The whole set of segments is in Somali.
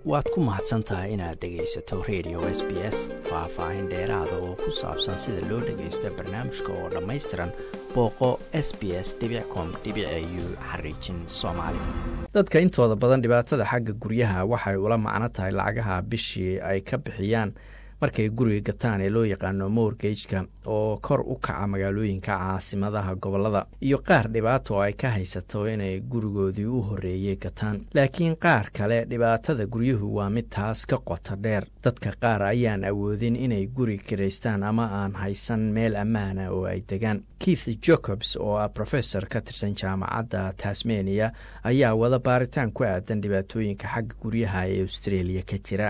waad ku mahadsan tahay inaad dhegaysato radio s b s faah-faahin dheeraada oo ku saabsan sida loo dhagaysto barnaamijka oo dhammaystiran booqo s b s com u xariijin soomaali dadka intooda badan dhibaatada xagga guryaha waxay ula macno tahay lacagaha bishii ay ka bixiyaan markay guriga gataan ee loo yaqaano morgageka oo kor u kaca magaalooyinka caasimadaha gobolada iyo qaar dhibaato oo ay ka haysato inay gurigoodii u horreeyey gataan laakiin qaar kale dhibaatada guryuhu waa mid taas ka qoto dheer dadka qaar ayaan awoodin inay guri kiraystaan ama aan haysan meel ammaana oo ay degaan keith jacobs oo ah professor ka tirsan jaamacadda tasmania ayaa wada baaritaan ku aadan dhibaatooyinka xagga guryaha ee australia ka jira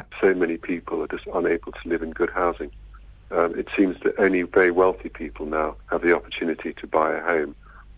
in good housing. Um, it seems that only very wealthy people now have the opportunity to buy a home.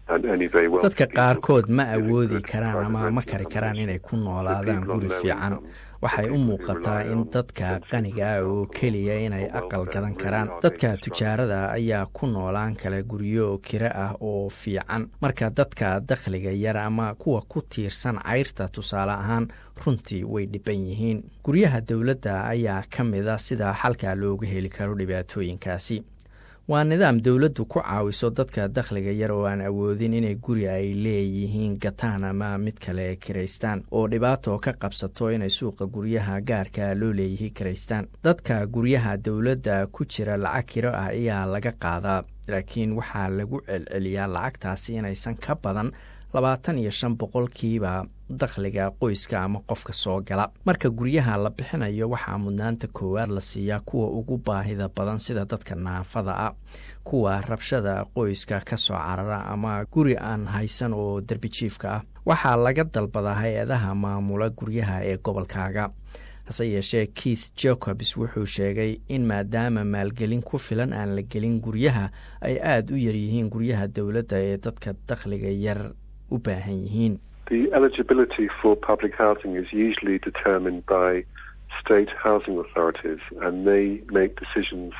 dadka qaarkood ma awoodi karaan ama ma kari karaan inay ku noolaadaan guri fiican waxay u muuqataa in dadka qaniga ah oo keliya inay aqal gadan karaan dadka tujaarada ayaa ku noolaan kala guryo kiro ah oo fiican marka dadka dakhliga yar ama kuwa ku tiirsan cayrta tusaale ahaan runtii way dhiban yihiin guryaha dowladda ayaa ka mida sida xalka looga heli karo dhibaatooyinkaasi waa nidaam dowladdu ku caawiso dadka dakhliga yar oo aan awoodin inay guri ay leeyihiin gataan ama mid kale kiraystaan oo dhibaato ka qabsato inay suuqa guryaha gaarka loo leeyihi kiraystaan dadka guryaha dowladda ku jira lacag kiro ah ayaa laga qaadaa laakiin waxaa lagu celceliyaa lacagtaasi inaysan ka badan labaatan iyo shan boqolkiiba dakhliga qoyska ama qofka soo gala marka guryaha la bixinayo waxaa mudnaanta koowaad la siiyaa kuwa ugu baahida badan sida dadka naafada ah kuwa rabshada qoyska ka soo carara ama guri aan haysan oo derbi jiifka ah waxaa laga dalbadaa hay-adaha maamula guryaha ee gobolkaaga hase yeeshee keith jacobs wuxuu sheegay in maadaama maalgelin ku filan aan la gelin guryaha ay aada u yaryihiin guryaha dowladda ee dadka dakhliga yar u baahan yihiin The eligibility for public housing is usually determined by state housing authorities and they make decisions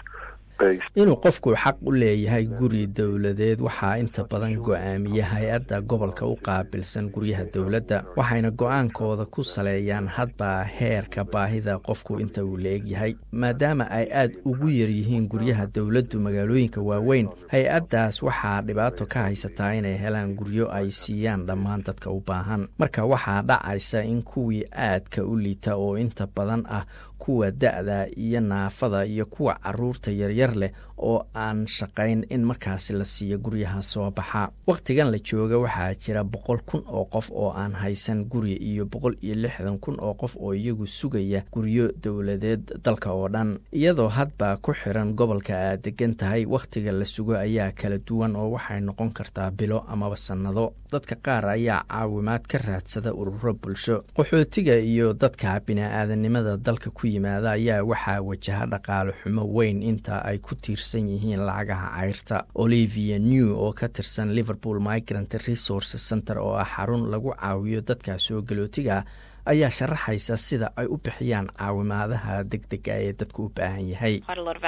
inuu qofku xaq u leeyahay guri dowladeed waxaa inta badan go-aamiya hay-adda gobolka u qaabilsan guryaha dowladda waxayna go-aankooda ku saleeyaan hadba heerka baahida qofku inta uu la egyahay maadaama ay aad ugu yaryihiin guryaha dowladdu magaalooyinka waaweyn hay-addaas waxaa dhibaato ka haysataa inay helaan guryo ay siiyaan dhammaan dadka u baahan marka waxaa dhacaysa in kuwii aadka u liita oo inta badan ah kuwa da-da iyo naafada iyo kuwa caruurta yaryar leh oo aan shaqayn in markaasi la siiyo guryaha soo baxa wakhtigan la jooga waxaa jira boqol kun oo qof oo aan haysan guri iyo boqol iyo lixdan kun oo qof oo iyagu sugaya guryo dowladeed dalka oo dhan iyadoo hadba ku xiran gobolka aad degan tahay wakhtiga la sugo ayaa kala duwan oo waxay noqon kartaa bilo amaba sannado dadka qaar ayaa caawimaad ka raadsada ururo bulsho qaxootiga iyo dadka bini-aadanimada dalka ku yimaada ayaa waxaa wajaha dhaqaale xumo weyn inta ay ku tiirsan yihiin lacagaha cayrta olivia new oo ka tirsan liverpool migrant resource center oo ah xarun lagu caawiyo dadka soo galootiga ayaa sharaxaysa sida ay u bixiyaan caawimaadaha deg dega ee dadku u baahan yahay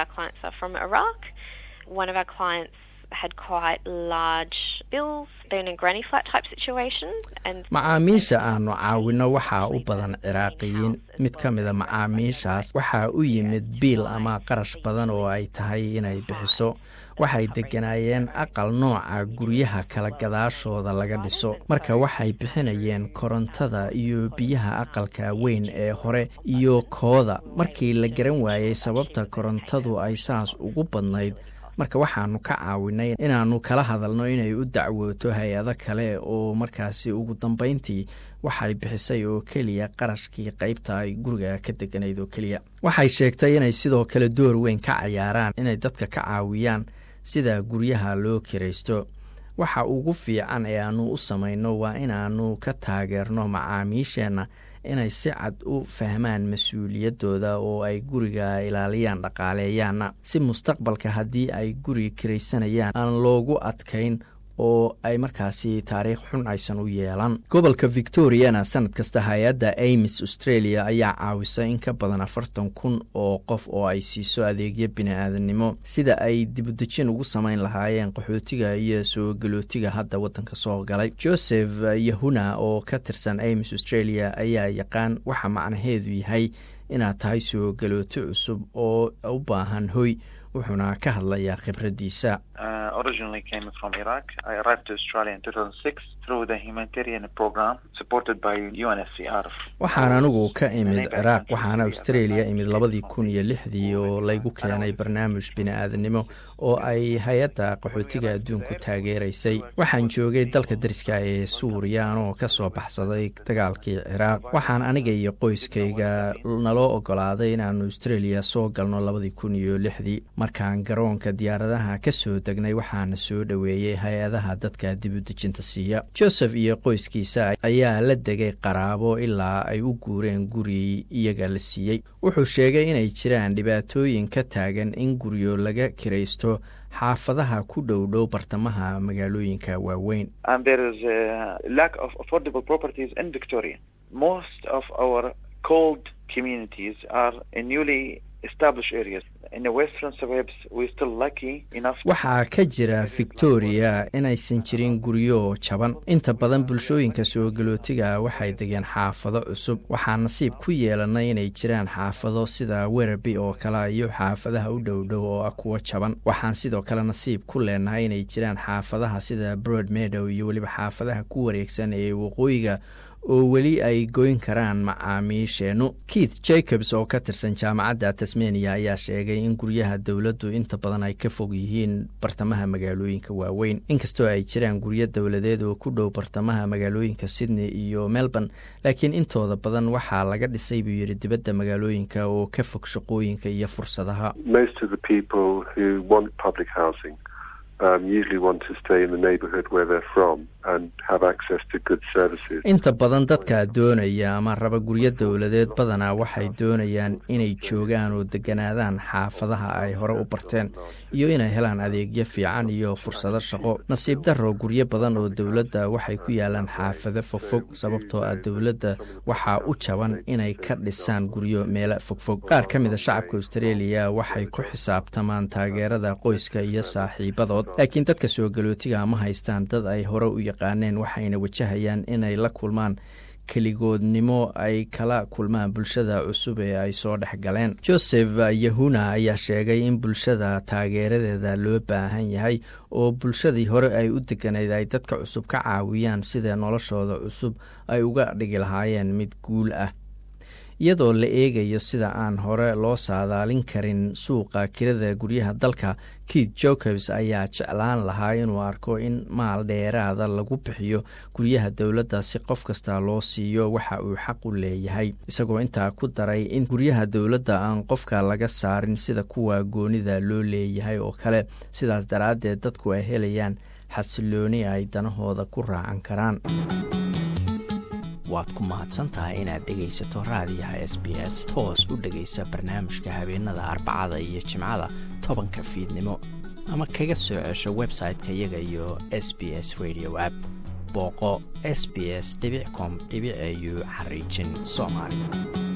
macaamiisha aanu caawino waxaa u badan ciraaqiyiin mid ka mida macaamiishaas waxaa u yimid biil ama qarash badan oo ay tahay inay bixiso waxay degganaayeen aqal nooca guryaha kala gadaashooda laga dhiso marka waxay bixinayeen korontada iyo biyaha aqalka weyn ee hore iyo kooda markii la garan waayey sababta korontadu ay saas ugu badnayd marka waxaanu ka caawinay inaannu kala hadalno inay u dacwooto hay-ado kale oo markaasi ugu dambayntii waxay bixisay oo keliya qarashkii qaybta ay guriga ka deganayd oo keliya waxay sheegtay inay sidoo kale door weyn ka cayaaraan inay dadka ka caawiyaan sida guryaha loo kiraysto waxa ugu fiican ee aanu u samayno waa inaannu ka taageerno macaamiisheenna inay si cad u fahmaan mas-uuliyaddooda oo ay guriga ilaaliyaan dhaqaaleeyaanna si mustaqbalka haddii ay guri kiraysanayaan aan loogu adkayn oo ay markaasi taariikh xun aysan u yeelan gobolka victoriana sanad kasta hay-adda amis australia ayaa caawisa in ka badan afartan kun oo qof oo ay siiso adeegyo bini-aadannimo sida ay dibudejin ugu samayn lahaayeen qaxootiga iyo soo galootiga hadda waddanka soo galay joseph yahuna oo ka tirsan amis australia ayaa yaqaan waxa macnaheedu yahay inaad tahay soo galooto cusub oo u baahan hoy wuxuuna ka hadlayaa khibraddiisa waxaan anigu ka imid ciraaq waxaana australia imid labadii kun iyo lixdii oo laygu keenay barnaamij bini-aadannimo oo ay hay-adda qaxootiga adduunku taageeraysay waxaan joogay dalka dariska ee suuriya anoo ka soo baxsaday dagaalkii ciraaq waxaan aniga iyo qoyskayga naloo ogolaaday inaanu australia soo galno labadii kun iyo lixdii markaan garoonka diyaaradaha ka soo degnay waxaana soo dhoweeyey hay-adaha dadka dibudejinta siiya joseph iyo qoyskiisa ayaa la degay qaraabo ilaa ay u guureen guri iyaga la siiyey wuxuu sheegay inay jiraan dhibaatooyin ka taagan in guryo laga kiraysto xaafadaha ku dhow dhow bartamaha magaalooyinka waaweyn waxaa ka jira victoria inaysan jirin guryo jaban inta badan bulshooyinka soo galootiga waxay degeen xaafado cusub waxaa nasiib ku yeelanay inay jiraan xaafado sida werarby oo kale iyo xaafadaha u dhow dhow oo ah kuwo jaban waxaan sidoo kale nasiib ku leenahay inay jiraan xaafadaha sida broad meadow iyo weliba xaafadaha ku wareegsan ee waqooyiga oo weli ay goyn karaan macaamiisheennu keith jacobs oo ka tirsan jaamacadda tasmania ayaa sheegay in guryaha dowladdu inta badan ay ka fog yihiin bartamaha magaalooyinka waaweyn inkastoo ay jiraan guryo dowladeed oo ku dhow bartamaha magaalooyinka sydney iyo melbourne laakiin intooda badan waxaa laga dhisay buu yidhi dibadda magaalooyinka oo ka fog shaqooyinka iyo fursadaha inta badan dadka doonaya ama raba guryo dowladeed badanaa waxay doonayaan inay joogaan oo deganaadaan xaafadaha ay hore u barteen iyo inay helaan adeegyo fiican iyo fursado shaqo nasiib darro guryo badan oo dowladda waxay ku yaalaan xaafado fogfog sababtoo ah dowladda waxaa u jaban inay ka dhisaan guryo meelo fogfog qaar ka mid a shacabka australia waxay ku xisaabtamaan taageerada qoyska iyo saaxiibadood laakiin dadka soo galootiga ma haystaan dad ay hore u yaqaaneen waxayna wajahayaan inay la kulmaan keligoodnimo ay kala kulmaan bulshada cusub ee ay soo dhex galeen joseph yahuna ayaa sheegay in bulshada taageeradeeda loo baahan yahay oo bulshadii hore ay u deganayd ay dadka cusub ka caawiyaan sida noloshooda cusub ay uga dhigi lahaayeen mid guul ah iyadoo la eegayo sida aan hore loo saadaalin karin suuqa kirada guryaha dalka keith jacobs ayaa jeclaan lahaa inuu arko in maal dheeraada lagu bixiyo guryaha dowladda si qof kasta loo siiyo waxa uu xaq u leeyahay isagoo intaa ku daray in guryaha dowladda aan qofka laga saarin sida kuwa goonida loo leeyahay oo kale sidaas daraaddeed dadku ay helayaan xasilooni ay danahooda ku raacan karaan waad ku mahadsantahay inaad dhegaysato raadiyaha s b s toos u dhegaysa barnaamijka habeenada arbacada iyo jimcada tobanka fiidnimo ama kaga soo cesho website-ka iyaga iyo s b s radio app booqo s b s com au xariijin soomaali